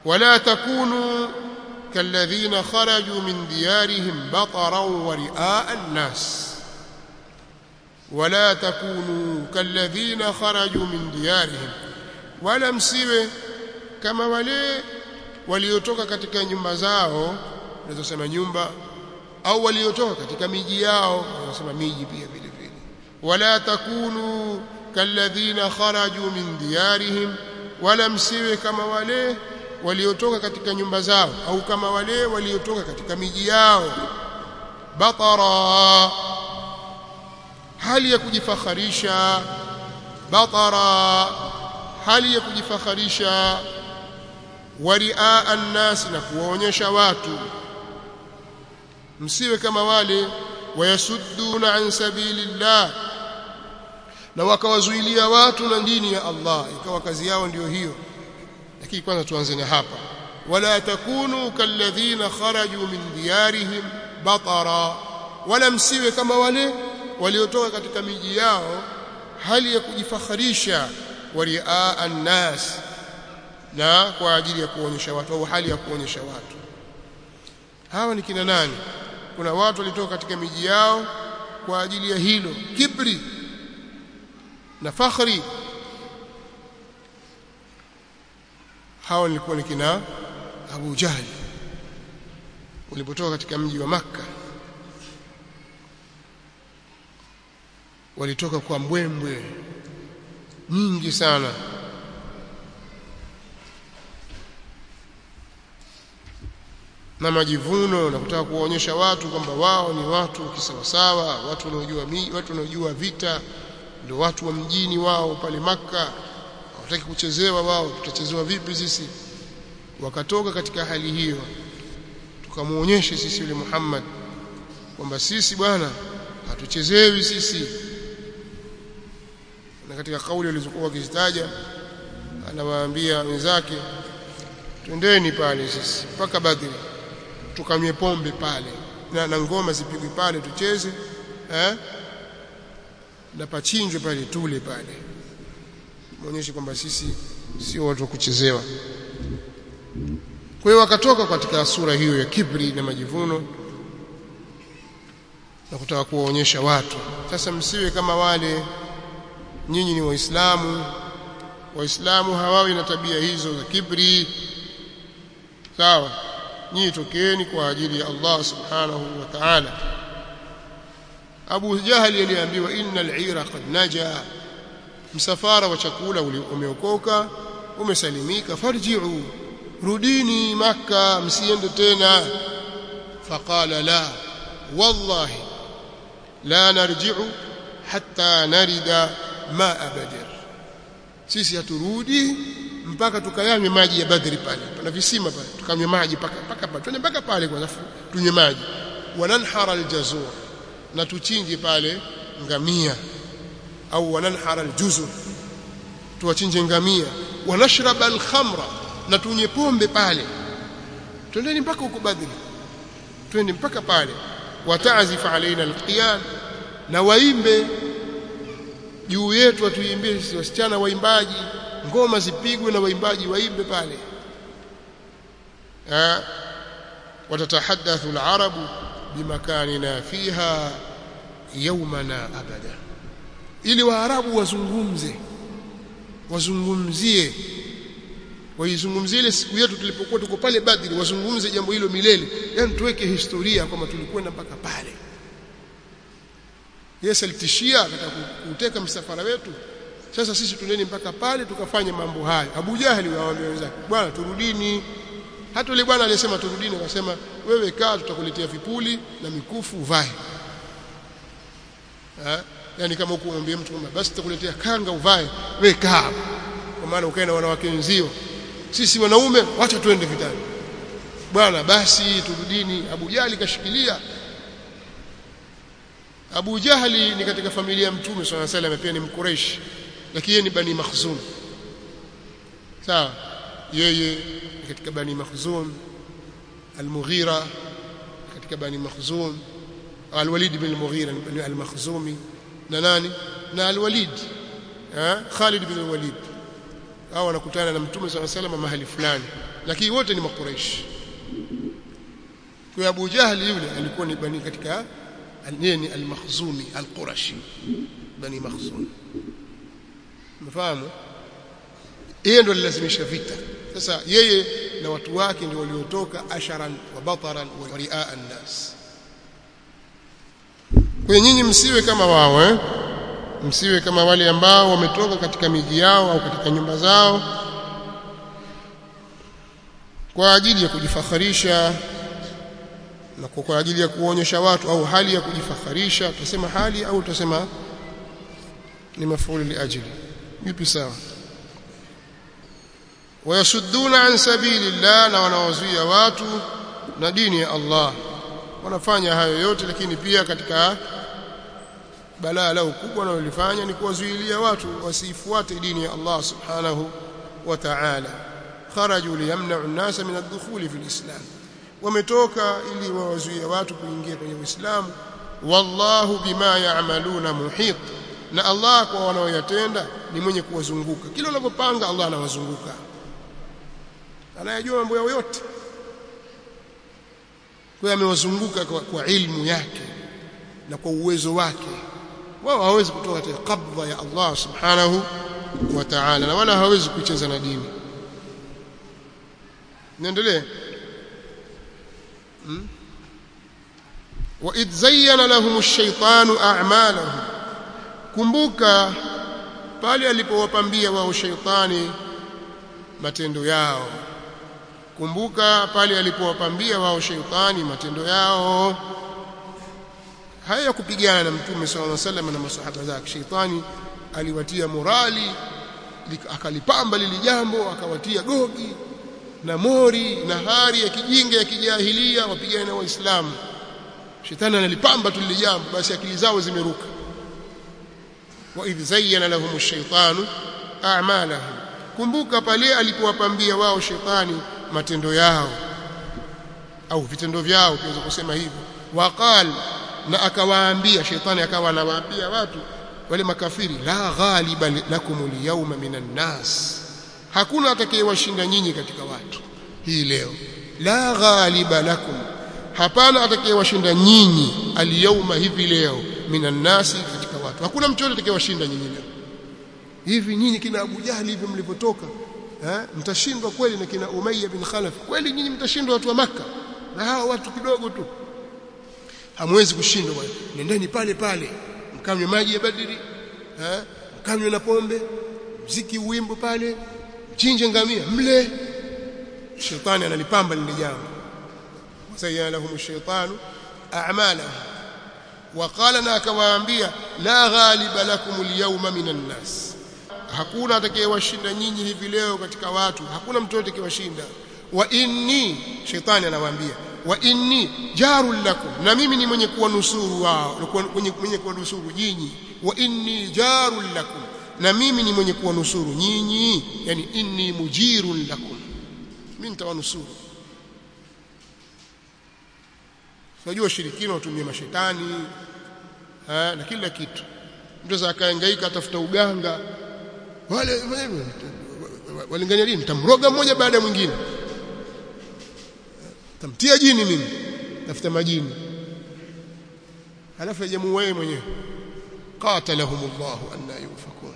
ولا تكونوا كالذين خرجوا من ديارهم بطرا ورئاء الناس ولا تكونوا كالذين خرجوا من ديارهم ولا msiwe kama wale waliotoka katika nyumba zao unaweza sema nyumba au waliotoka katika miji yao unasema miji pia vile vile wala takunu kalladhina kharaju min diyarihim wala msiwe kama wale waliotoka katika nyumba zao au kama wale waliotoka katika miji yao batara hali ya kujifakharisha batara hali ya kujifakharisha waria an-nas na kuwaonyesha watu msiwe kama wale wayasudduna an sabilillah na wakawazuilia watu na dini ya Allah ikawa kazi yao ndiyo hiyo lakini kwanza tuanze na hapa wala takunu kalladhina kharaju min diyarihim batara wala msiwe kama wale waliotoka katika miji yao hali ya kujifakharisha waria an-nas na kwa ajili ya kuonyesha watu au hali ya kuonyesha watu hawa ni kina nani kuna watu walitoka katika miji yao kwa ajili ya hilo kibri na fakhri hawa nilikuwa ni kina Abu Jahl walipotoka katika mji wa Makka walitoka kwa mbwembwe nyingi sana na majivuno na kutaka kuwaonyesha watu kwamba wao ni watu kisawasawa watu wanaojua watu wanaojua vita ndio watu wa mjini wao pale maka hawataki kuchezewa wao tutachezewa vipi sisi wakatoka katika hali hiyo tukamuonyeshe sisi yule Muhammad kwamba sisi bwana hatuchezewi sisi na katika kauli alizokuwa wakizitaja anawaambia wenzake twendeni pale sisi mpaka Badri tukamye pombe pale na, na ngoma zipigwe pale tucheze eh na pachinjwe pale tule pale muonyeshe kwamba sisi sio watu wa kuchezewa kwa hiyo wakatoka katika sura hiyo ya kibri na majivuno na kutaka kuwaonyesha watu sasa msiwe kama wale nyinyi ni waislamu waislamu hawawi na tabia hizo za kibri sawa nyinyi tokeeni kwa ajili ya Allah subhanahu wa ta'ala Abu Jahali aliambiwa innal ira qad naja msafara wa chakula umeokoka umesalimika farji'u rudini maka msiende tena faqala la wallahi la narji'u hatta narida ma badr sisi haturudi mpaka tukayanywe maji ya badri pale pana visima pale tukanywe maji mpaka mpaka pale twende mpaka pale kwanza tunywe maji wananhara aljazur na tuchinje pale ngamia au wananhara aljuzur tuwachinje ngamia wanashraba alkhamra na tunywe pombe pale twendeni mpaka huko badri twende mpaka pale watazif alaina alqiyam na waimbe juu yetu atuimbie sisi wasichana waimbaji ngoma zipigwe na waimbaji waimbe pale eh watatahaddathu alarabu bimakanina fiha yawmana abada ili waarabu wazungumze wazungumzie waizungumzie ile siku yetu tulipokuwa tuko pale Badri wazungumze jambo hilo milele yani tuweke historia kwamba tulikwenda mpaka pale Yesu alitishia akataka kuteka msafara wetu sasa sisi tuneni mpaka pale tukafanye mambo hayo Abu Jahali waambia wenzake bwana turudini hata yule bwana aliyesema turudini akasema wewe kaa tutakuletea vipuli na mikufu uvae ha? yani kama huko umwambie mtu kwamba basi tutakuletea kanga uvae wewe kaa kwa maana ukae na wanawake wenzio sisi wanaume wacha twende vitani bwana basi turudini Abu Jahali kashikilia Abu Jahali ni katika familia ya Mtume swalla salam pia ni mkureishi lakini yeye ni Bani Makhzum sawa yeye ni katika Bani Makhzum Al-Mughira katika Bani Makhzum Al-Walid bin Al-Mughira ni Al-Makhzumi na nani na Al-Walid eh Khalid bin Al-Walid hao wanakutana na Mtume swalla salam mahali fulani lakini wote ni makuraishi kwa Abu Jahli yule alikuwa ni bani katika yeye ni al-Makhzumi al-Qurashi bani Makhzum mfahamu yeye ndo alilazimisha vita sasa yeye na watu wake ndio waliotoka asharan wa bataran wa riaa an-nas kwa nyinyi msiwe kama wao eh msiwe kama wale ambao wametoka katika miji yao au katika nyumba zao kwa ajili ya kujifakharisha na kwa ajili ya kuonyesha watu au hali ya kujifakharisha tutasema hali au tutasema ni mafuli liajili yupi sawa wayasudduna an sabilillah na wanawazuia watu na dini ya Allah wanafanya hayo yote lakini pia katika balaa lao kubwa wanalofanya ni kuwazuilia watu wasifuate dini ya Allah subhanahu wa ta'ala kharaju liyamna'u an-nasa min ad-dukhuli fi al-islam wametoka ili wawazuie watu kuingia kwenye Uislamu wallahu bima ya'maluna muhit na Allah kwa wanaoyatenda ni mwenye kuwazunguka kila unapopanga Allah anawazunguka anayajua mambo yao yote kwa amewazunguka kwa, kwa ilmu yake na kwa uwezo wake wao hawezi kutoka katika qabdha ya Allah subhanahu wa ta'ala na wala hawezi kucheza na dini niendelee hmm? wa idh zayyana lahum ash-shaytanu a'malahum kumbuka pale alipowapambia wao shaytani matendo yao kumbuka pale alipowapambia wao shaytani matendo yao haya kupigana na mtume sallallahu alaihi wasallam na masahaba zake shaytani aliwatia morali akalipamba lili jambo akawatia gogi na mori na hari ya kijinga ya kijahilia wapigane na waislamu shetani analipamba tu lile jambo basi akili zao zimeruka wa idh zayyana lahum ash-shaytanu a'malahum kumbuka pale alipowapambia wao shetani matendo yao au vitendo vyao tuweza kusema hivyo waqal na akawaambia shetani akawa anawaambia watu wale makafiri la ghaliba lakum al-yawma minan nas hakuna atakayewashinda nyinyi katika watu hii leo la ghaliba lakum hapana atakayewashinda nyinyi al-yawma hivi leo minan nasi katika watu hakuna mtu yote atakayewashinda nyinyi leo hivi nyinyi kina Abu Jahli hivi mlivyotoka eh mtashindwa kweli na kina Umayya bin Khalaf kweli nyinyi mtashindwa watu wa maka na hawa watu kidogo tu hamwezi kushindwa bwana nendeni pale pale mkanywe maji ya badiri eh mkanywe na pombe mziki uwimbo pale chinje ngamia mle shetani analipamba lile jambo wasayyana lahum ash-shaytanu a'malahum وقال na akawaambia la ghaliba lakum al-yawma minan nas hakuna atakayewashinda nyinyi hivi leo katika watu hakuna mtu atakayewashinda wa inni shetani anawaambia wa inni jarul lakum na mimi ni mwenye kuwanusuru wao mwenye mwenye kuwanusuru nyinyi wa inni jarul lakum na mimi ni mwenye kuwanusuru nyinyi yani inni mujirun lakum mimi nitawanusuru Unajua shirikina watumia mashetani ha, na kila kitu. Mtu za akahangaika atafuta uganga. Wale walingania dini tamroga mmoja baada ya mwingine. Tamtia jini mimi. Tafuta majini. Halafu ajamu wewe mwenyewe. Qatalahumullahu anna yufakun.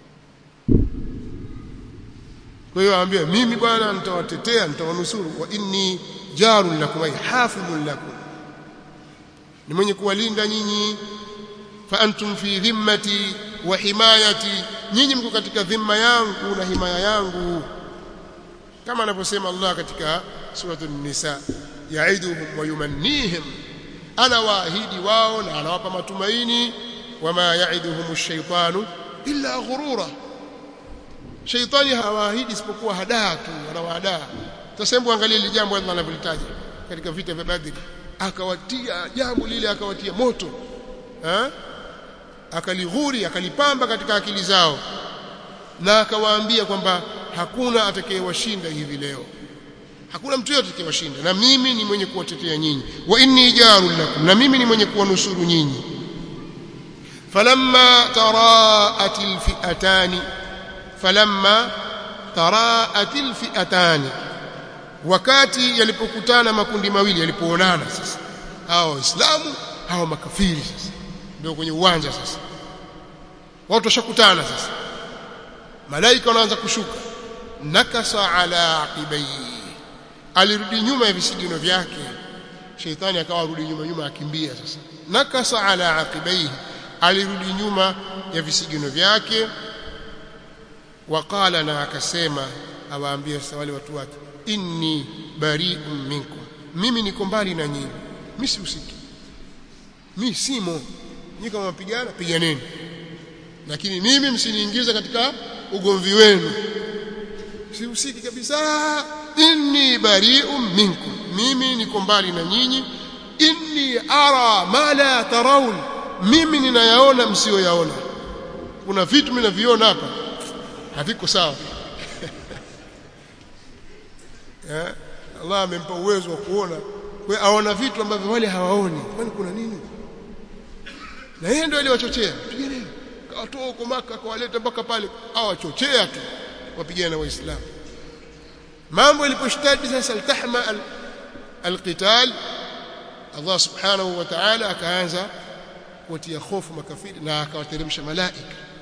Kwa hiyo aambia mimi bwana nitawatetea nitawanusuru wa inni jarun lakum ay hafidhun lakum ni mwenye kuwalinda nyinyi fa antum fi dhimmati wa himayati nyinyi mko katika dhimma yangu na himaya yangu kama anavyosema Allah katika suratul nisa yaiduhum wa yumannihim ana waahidi wao na anawapa matumaini wama yaiduhum ash-shaytanu illa ghurura shaytani hawaahidi isipokuwa hadaa tu anawahadaa tasembu angalia ile jambo Allah anavyolitaja katika vita vya Badri akawatia jambo lile akawatia moto ha? akalighuri akalipamba katika akili zao na akawaambia kwamba hakuna atakayewashinda hivi leo hakuna mtu yote atakayewashinda na mimi ni mwenye kuwatetea nyinyi wa inni jarul lakum na mimi ni mwenye kuwanusuru nyinyi falamma taraatil fi'atani falamma taraatil fi'atani wakati yalipokutana makundi mawili yalipoonana sasa hao waislamu hao makafiri sasa ndio kwenye uwanja sasa watu washakutana sasa malaika wanaanza kushuka nakasa ala aqibaihi alirudi nyuma ya visigino vyake sheitani akawa rudi nyuma nyuma akimbia sasa nakasa ala aqibaihi alirudi nyuma ya visigino vyake waqala na akasema awaambia sasa wale watu wake inni bari'un minkum mimi niko mbali na nyinyi mimi sihusiki mimi simo nyinyi kama mapigana piganeni lakini mimi msiniingize katika ugomvi wenu sihusiki kabisa inni bari'un minkum mimi niko mbali na nyinyi inni ara ma la tarawun mimi ninayaona msioyaona kuna vitu mimi naviona hapa haviko sawa eh Allah amempa uwezo wa kuona kwa aona vitu ambavyo wale hawaoni kwani kuna nini na yeye ndio aliwachochea piganeni kawatoa huko maka kawaleta mpaka pale awachochea tu wapigana na waislamu mambo yaliposhtadi sasa altahma alqital Allah subhanahu wa ta'ala akaanza kutia hofu makafiri na akawateremsha malaika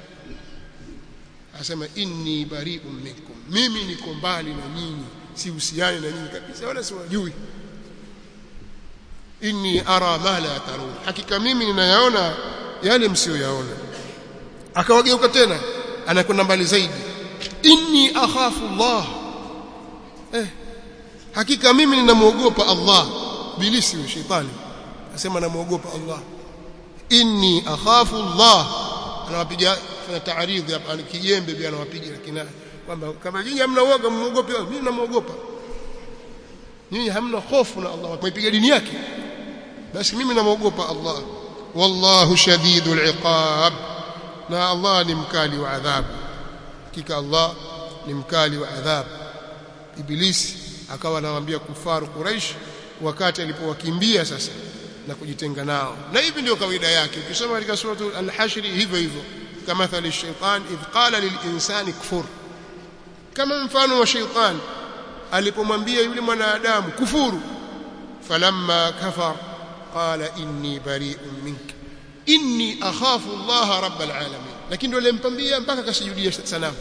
asema inni bari'un minkum mimi niko mbali na nyinyi sihusiani na nyinyi kabisa wala siwajui inni ara ma la tarun hakika mimi ninayaona yale msioyaona akawageuka tena anakwenda mbali zaidi inni akhafu Allah eh hakika mimi ninamuogopa Allah bilisi wa shetani asema namuogopa Allah inni akhafu Allah anawapiga fanya taaridhi hapa kijembe pia anawapiga lakini kwamba kama nyinyi hamna uoga muogope mimi namuogopa nyinyi hamna hofu na Allah mwipiga dini yake basi mimi namuogopa Allah wallahu shadidul iqab na Allah ni mkali wa adhabu hakika Allah ni mkali wa adhabu ibilisi akawa anawaambia kufaru Quraish wakati alipowakimbia sasa na kujitenga nao na hivi ndio kawaida yake ukisoma katika sura al-hashr hivyo hivyo kama thali shaytan idh qala lil-insani kufur kama mfano wa shaytan alipomwambia yule mwanadamu kufuru falamma kafar qala inni bari'un minka inni akhafu Allah rabbal alamin lakini ndio alimpambia mpaka kasujudia sanamu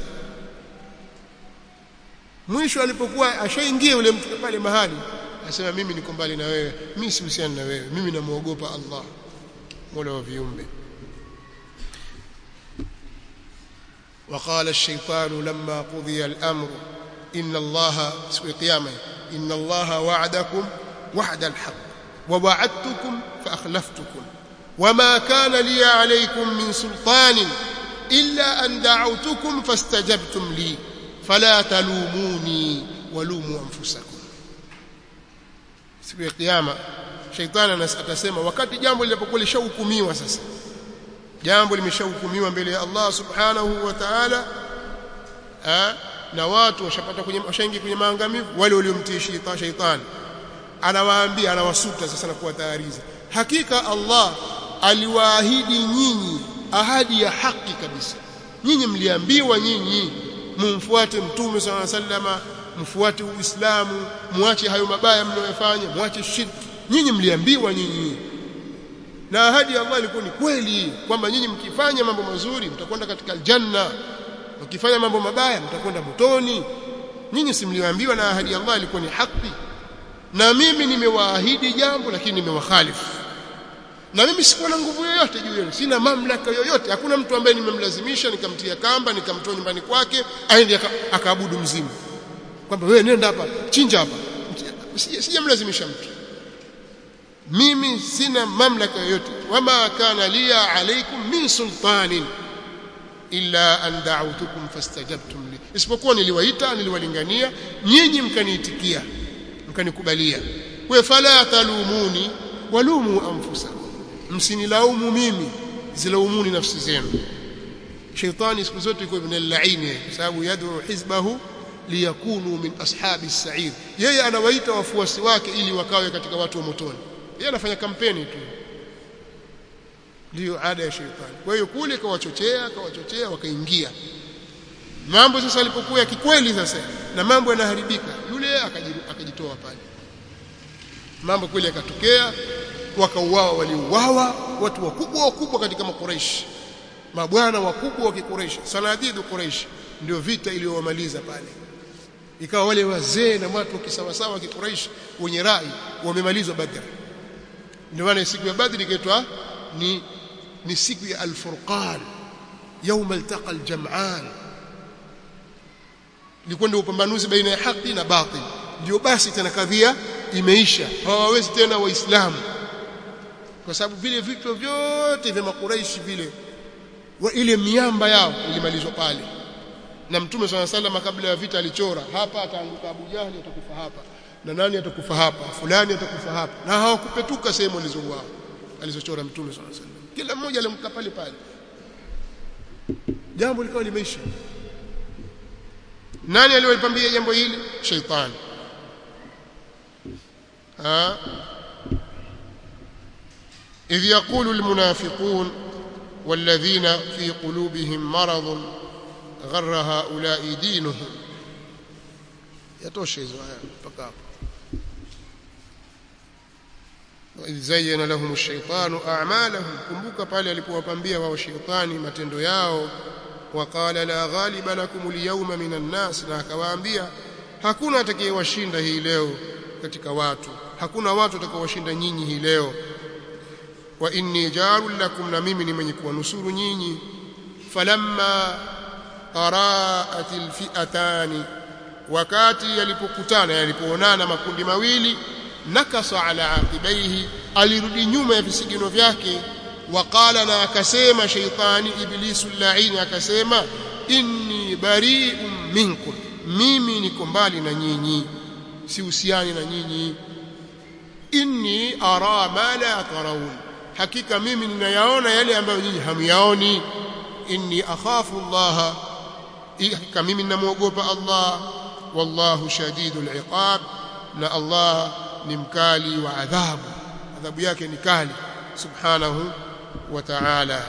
mwisho alipokuwa ashaingia yule mtu pale mahali asema mimi niko mbali na wewe mimi sihusiani na wewe mimi namuogopa Allah mola wa viumbe وقال الشيطان لما قضي الأمر إن الله سوى قيامة إن الله وعدكم وعد الحق ووعدتكم فأخلفتكم وما كان لي عليكم من سلطان إلا أن دعوتكم فاستجبتم لي فلا تلوموني ولوموا أنفسكم siku ya kiyama shaitani atasema wakati jambo lilipokuwa lishahukumiwa sasa jambo limeshahukumiwa mbele ya Allah subhanahu wa ta'ala na watu washapata kwenye washaingia kwenye maangamivu wale waliomtii shaitani anawaambia anawasuta sasa na kuwatayariza hakika Allah aliwaahidi nyinyi ahadi ya haki kabisa nyinyi mliambiwa nyinyi mumfuate mtume sallallahu alaihi wasallama mfuate uislamu muache hayo mabaya mnayofanya muache shirki nyinyi mliambiwa nyinyi na ahadi ya Allah ilikuwa ni kweli kwamba nyinyi mkifanya mambo mazuri mtakwenda katika aljanna mkifanya mambo mabaya mtakwenda motoni nyinyi simliambiwa na ahadi ya Allah ilikuwa ni haki na mimi nimewaahidi jambo lakini nimewakhalifu na mimi sikuwa na nguvu yoyote juu yenu sina mamlaka yoyote hakuna mtu ambaye nimemlazimisha nikamtia kamba nikamtoa nyumbani kwake aende akaabudu mzimu kwamba wewe nenda hapa chinja hapa sijamlazimisha mtu mimi sina mamlaka yoyote wama kana liya alaikum min sultanin illa an da'awtukum fastajabtum li isipokuwa niliwaita niliwalingania nyinyi mkaniitikia mkanikubalia kwa fala talumuni walumu anfusakum msinilaumu mimi zilaumuni nafsi zenu shaitani siku zote yuko ibn al-la'in kwa sababu yad'u hizbahu liyakunu min ashabi as-sa'ir yeye anawaita wafuasi wake ili wakawe katika watu wa motoni yeye anafanya kampeni tu ndio ada ya shaitani kwa hiyo kule kawachochea kawachochea wakaingia mambo sasa alipokuwa ya kikweli sasa na mambo yanaharibika yule yule akajitoa pale mambo kweli yakatokea wakauawa waliuawa watu wakubwa wakubwa katika makureishi mabwana wakubwa wa kikureishi sanadidu kureishi ndio vita iliyowamaliza pale ikawa wale wazee na watu kisawasawa kikureishi wenye rai wamemalizwa badr ndio maana siku ya badri ikaitwa ni ni siku ya al-furqan يوم التقى الجمعان ilikuwa ndio upambanuzi baina ya haki na batil ndio basi tena kadhia imeisha hawawezi tena waislamu kwa sababu vile vitu vyote vya makuraishi vile wa ile miamba yao ilimalizwa pale na mtume swalla sallam kabla ya vita alichora hapa ataanguka Abu Jahli atakufa hapa na nani atakufa hapa fulani atakufa hapa na hawakupetuka sehemu alizouao alizochora mtume swalla sallam kila mmoja alimka pale pale jambo likawa limeisha nani aliyolipambia jambo hili shaitani ha إذ يقول المنافقون والذين في قلوبهم مرض غر هؤلاء دينهم يتوشي فقط وإذ زين لهم الشيطان أعمالهم kumbuka pale alipowapambia wao shetani matendo yao waqala la ghaliba lakum alyawma minan nas na akawaambia hakuna atakayewashinda hii leo katika watu hakuna watu watakaowashinda nyinyi hii leo wa inni jarul lakum na mimi ni mwenye kuwanusuru nyinyi falamma qaraat alfi'atani wakati yalipokutana yalipoonana makundi mawili nakasa ala aqibaihi alirudi nyuma ya visigino vyake waqala na akasema shaytani iblisu laini akasema inni bari'un minkum mimi niko mbali na nyinyi sihusiani na nyinyi inni ara ma la tarawun hakika mimi ninayaona yale ambayo nyinyi hamyaoni inni akhafu Allah hakika mimi ninamwogopa Allah wallahu shadidul iqab na Allah ni mkali wa adhabu adhabu yake ni kali subhanahu wa ta'ala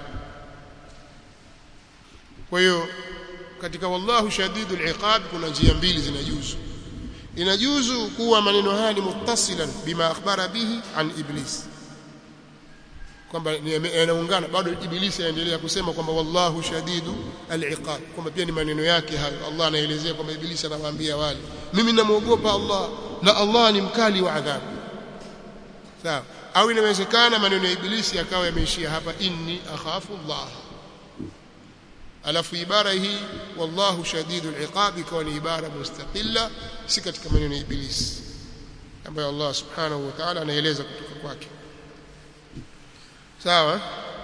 kwa hiyo katika wallahu shadidul iqab kuna njia mbili zinajuzu inajuzu kuwa maneno haya ni muttasilan bima akhbara bihi an iblis kwamba yanaungana bado ibilisi aendelea kusema kwamba wallahu shadidu al-iqab kwamba pia ni maneno yake hayo Allah anaelezea kwamba ibilisi anawaambia wale mimi namuogopa Allah na Allah ni mkali wa adhabu sawa au inawezekana maneno ya ibilisi yakawa yameishia hapa inni akhafu Allah alafu ibara hii wallahu shadidu al-iqab ikawa ni ibara mustaqilla si katika maneno ya ibilisi ambayo Allah subhanahu wa ta'ala anaeleza kutoka kwake sawa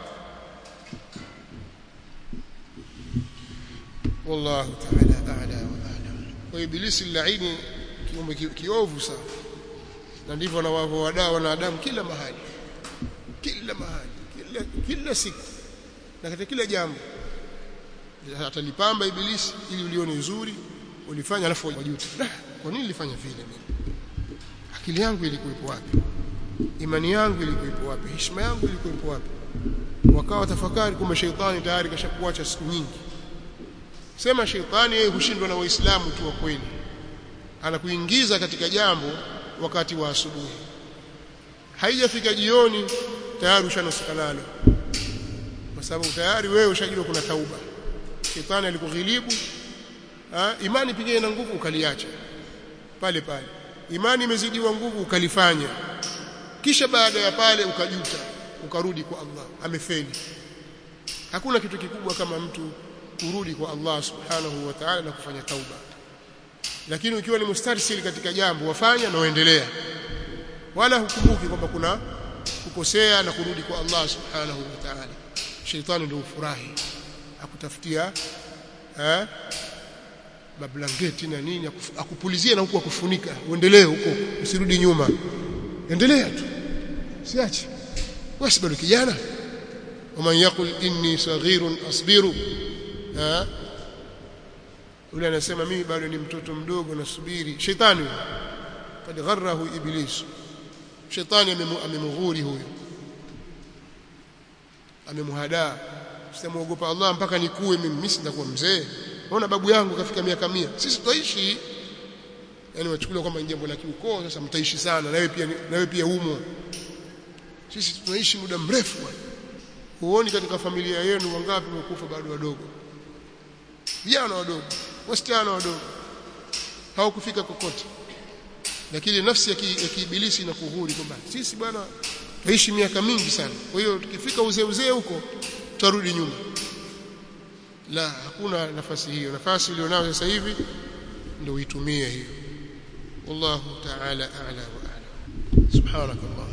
wallahu ta'ala a'la wa a'lam kwa ibilisi laini kiumbe kiovu sana na ndivyo wanavyowadaa wanadamu kila mahali kila mahali kila, kila siku na katika kila jambo atalipamba ibilisi ili ulione uzuri ulifanya alafu wajuta kwa nini nilifanya vile mimi akili yangu ilikuwepo wapi imani yangu ilikuwepo wapi heshima yangu ilikuwepo wapi wakawa tafakari kumbe sheitani tayari kashakuacha siku nyingi sema sheitani yeye hushindwa na waislamu tu wa kweli anakuingiza katika jambo wakati wa asubuhi haijafika jioni tayari ushanusuka nalo kwa sababu tayari wewe ushajua kuna tauba shetani alikughilibu imani pigine ina nguvu ukaliacha pale pale imani imezidiwa nguvu ukalifanya kisha baada ya pale ukajuta ukarudi kwa Allah amefeli hakuna kitu kikubwa kama mtu kurudi kwa Allah subhanahu wa ta'ala na kufanya tauba lakini ukiwa ni mustarsili katika jambo wafanya na uendelea wala hukumbuki kwamba kuna kukosea na kurudi kwa Allah subhanahu wa ta'ala sheitani ndio ufurahi akutafutia eh mablangeti na nini akupulizie na huku akufunika uendelee huko usirudi nyuma endelea tu siache wewe bado kijana waman yaqul inni saghirun asbiru ha yule anasema mimi bado ni mtoto mdogo nasubiri shetani kad gharrahu iblis shetani amemghuri huyo amemhadaa sitamwogopa Allah mpaka nikuwe mimi mimi sitakuwa mzee Unaona babu yangu kafika miaka mia sisi tutaishi yani wachukulia kwamba ni jambo la kiukoo sasa mtaishi sana na wewe pia na wewe pia umo sisi tunaishi muda mrefu bwana huoni katika familia yenu wangapi wamekufa bado wadogo vijana wadogo wasichana wadogo hawakufika kokote lakini nafsi ya kiibilisi inakuhuri kwamba sisi bwana taishi miaka mingi sana kwa hiyo tukifika uzee uzee huko tutarudi nyuma la hakuna nafasi hiyo nafasi ulionayo sasa hivi ndio uitumie hiyo wallahu ta'ala a'la wa a'lam subhanakallah